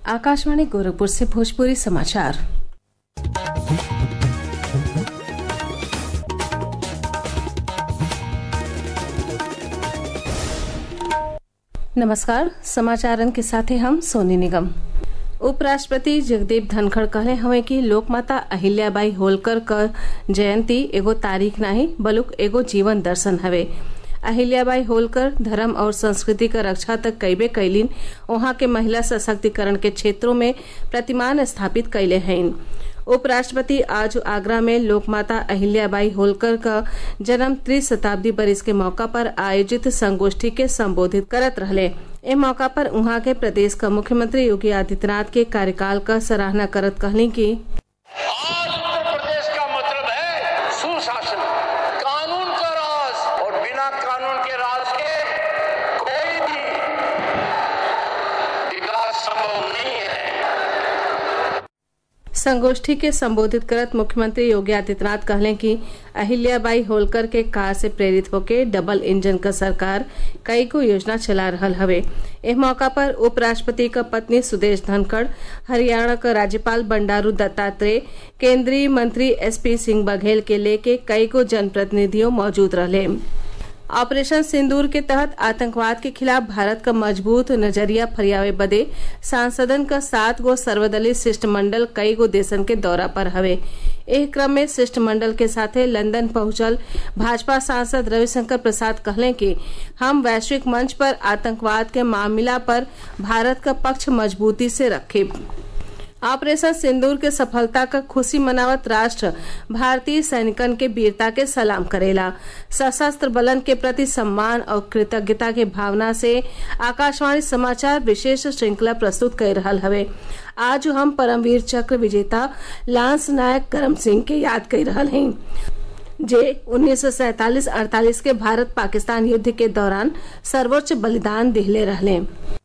आकाशवाणी गोरखपुर से भोजपुरी समाचार नमस्कार समाचारन के साथे हम सोनी निगम उपराष्ट्रपति जगदीप धनखड़ कहले हवे कि लोकमाता अहिल्याबाई होलकर क जयंती एगो तारीख नाही बलुक एगो जीवन दर्शन हवे अहिल्याबाई होलकर धर्म और संस्कृति क रक्षा तक कईबे कैलीन वहां के महिला सशक्तिकरण के क्षेत्रों में प्रतिमान स्थापित कैले हईन उपराष्ट्रपति आज आगरा में लोकमाता अहिल्याबाई होलकर का जन्म त्रिशताब्दी बरिस के मौका पर आयोजित संगोष्ठी के संबोधित करत रहले ए मौका पर उहाँ के प्रदेश का मुख्यमंत्री योगी आदित्यनाथ के कार्यकाल का सराहना करत कहली कि आज उत्तर प्रदेश का मतलब है सुशासन कानून का राज और बिना कानून के राज के कोई भी विकास संभव नहीं है संगोष्ठी के संबोधित करत मुख्यमंत्री योगी आदित्यनाथ कहले कि अहिल्याबाई होलकर के कार से प्रेरित होके डबल इंजन क सरकार कई को योजना चला रहल हवे एह मौका पर उपराष्ट्रपति क पत्नी सुदेश धनखड़ हरियाणा क राज्यपाल बंडारू दत्तात्रेय केंद्रीय मंत्री एसपी सिंह बघेल के लेके कई को जनप्रतिनिधियों मौजूद रहले ऑपरेशन सिंदूर के तहत आतंकवाद के खिलाफ भारत का मजबूत नजरिया फरियावे बदे सांसदन का सात गो सर्वदलीय शिष्टमंडल कई गो देशन के दौरा पर हवे एह क्रम में शिष्टमंडल के साथे लंदन पहुंचल भाजपा सांसद रविशंकर प्रसाद कहले कि हम वैश्विक मंच पर आतंकवाद के मामला पर भारत का पक्ष मजबूती से रखे ऑपरेशन सिंदूर के सफलता का खुशी मनावत राष्ट्र भारतीय सैनिकन के वीरता के सलाम करेला सशस्त्र बलन के प्रति सम्मान और कृतज्ञता के भावना से आकाशवाणी समाचार विशेष श्रृंखला प्रस्तुत कर रहा हवे आज हम परमवीर चक्र विजेता लांस नायक करम सिंह के याद कर रहा हैं जे 1947-48 के भारत पाकिस्तान युद्ध के दौरान सर्वोच्च बलिदान दिहले रहले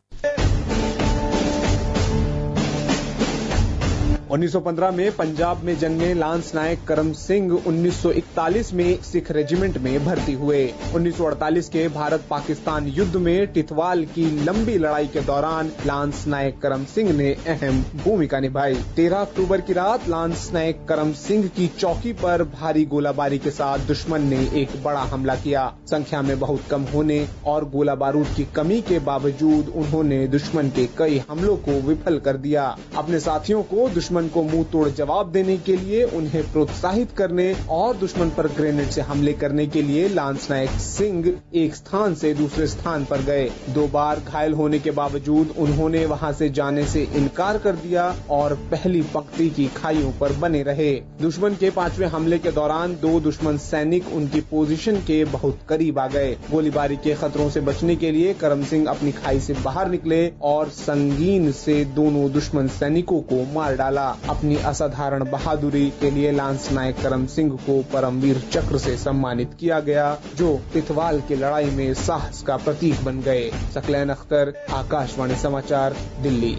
1915 में पंजाब में जन्मे लांस नायक करम सिंह 1941 में सिख रेजिमेंट में भर्ती हुए 1948 के भारत पाकिस्तान युद्ध में टिथवाल की लंबी लड़ाई के दौरान लांस नायक करम सिंह ने अहम भूमिका निभाई 13 अक्टूबर की रात लांस नायक करम सिंह की चौकी पर भारी गोलाबारी के साथ दुश्मन ने एक बड़ा हमला किया संख्या में बहुत कम होने और गोला बारूद की कमी के बावजूद उन्होंने दुश्मन के कई हमलों को विफल कर दिया अपने साथियों को दुश्मन को मुंह तोड़ जवाब देने के लिए उन्हें प्रोत्साहित करने और दुश्मन पर ग्रेनेड से हमले करने के लिए लांस नायक सिंह एक स्थान से दूसरे स्थान पर गए दो बार घायल होने के बावजूद उन्होंने वहां से जाने से इनकार कर दिया और पहली पंक्ति की खाइयों पर बने रहे दुश्मन के पांचवें हमले के दौरान दो दुश्मन सैनिक उनकी पोजीशन के बहुत करीब आ गए गोलीबारी के खतरों से बचने के लिए करम सिंह अपनी खाई से बाहर निकले और संगीन से दोनों दुश्मन सैनिकों को मार डाला अपनी असाधारण बहादुरी के लिए लांस नायक करम सिंह को परमवीर चक्र से सम्मानित किया गया जो तिथवाल की लड़ाई में साहस का प्रतीक बन गए सकलैन अख्तर आकाशवाणी समाचार दिल्ली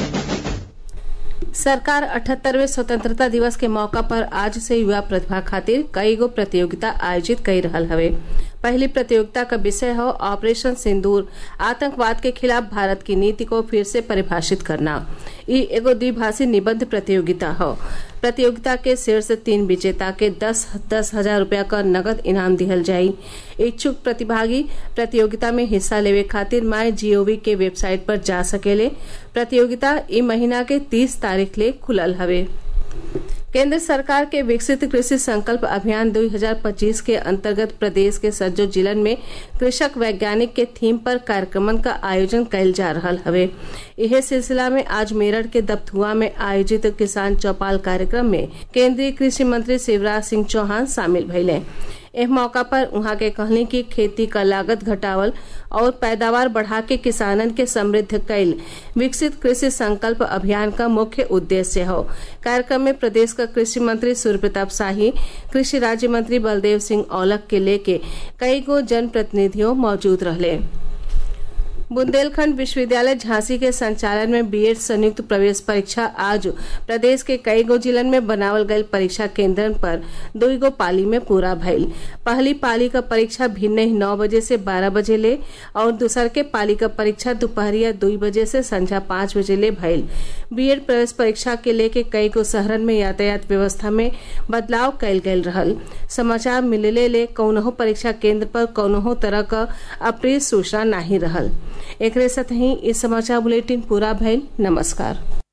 सरकार अठहत्तरवें स्वतंत्रता दिवस के मौका पर आज से युवा प्रतिभा खातिर कई गो प्रतियोगिता आयोजित कर रहा हवे पहली प्रतियोगिता का विषय हो ऑपरेशन सिंदूर आतंकवाद के खिलाफ भारत की नीति को फिर से परिभाषित करना ई एगो द्विभाषी निबंध प्रतियोगिता हो प्रतियोगिता के शीर्ष तीन विजेता के दस दस हजार रूपया का नगद इनाम दिहल जाई इच्छुक प्रतिभागी प्रतियोगिता में हिस्सा लेवे खातिर माई जीओवी के वेबसाइट पर जा सकेले प्रतियोगिता ई महीना के तीस तारीख ले खुलल हवे केंद्र सरकार के विकसित कृषि संकल्प अभियान 2025 के अंतर्गत प्रदेश के सज्जो जिलन में कृषक वैज्ञानिक के थीम पर कार्यक्रमन का आयोजन कैल जा रहा हवे यह सिलसिला में आज मेरठ के दपथुआ में आयोजित किसान चौपाल कार्यक्रम में केंद्रीय कृषि मंत्री शिवराज सिंह चौहान शामिल भैले एह मौका पर उहाँ के कहनी कि खेती का लागत घटावल और पैदावार बढ़ा के किसानन के समृद्ध कैल विकसित कृषि संकल्प अभियान का मुख्य उद्देश्य हो कार्यक्रम में प्रदेश का कृषि मंत्री सूर्य प्रताप शाही कृषि राज्य मंत्री बलदेव सिंह औलख के लेके कई गो जनप्रतिनिधियों मौजूद रहले बुंदेलखंड विश्वविद्यालय झांसी के संचालन में बीएड संयुक्त प्रवेश परीक्षा आज प्रदेश के कई गो जिलन में बनावल गयल परीक्षा केंद्रन पर दुई गो पाली में पूरा भइल पहली पाली का परीक्षा भिन्न ही नौ बजे से बारह बजे ले और दूसर के पाली का परीक्षा दोपहरिया दुई बजे से संझा पाँच बजे ले भइल बीएड प्रवेश परीक्षा के लेके कई गो शहरन में यातायात व्यवस्था में बदलाव कैल गयल रहल समाचार मिलले ले कौनहो परीक्षा केंद्र पर कौनहो तरह का अप्रिय सूचना नहीं रहल एकरे साथ ही इस समाचार बुलेटिन पूरा भइल नमस्कार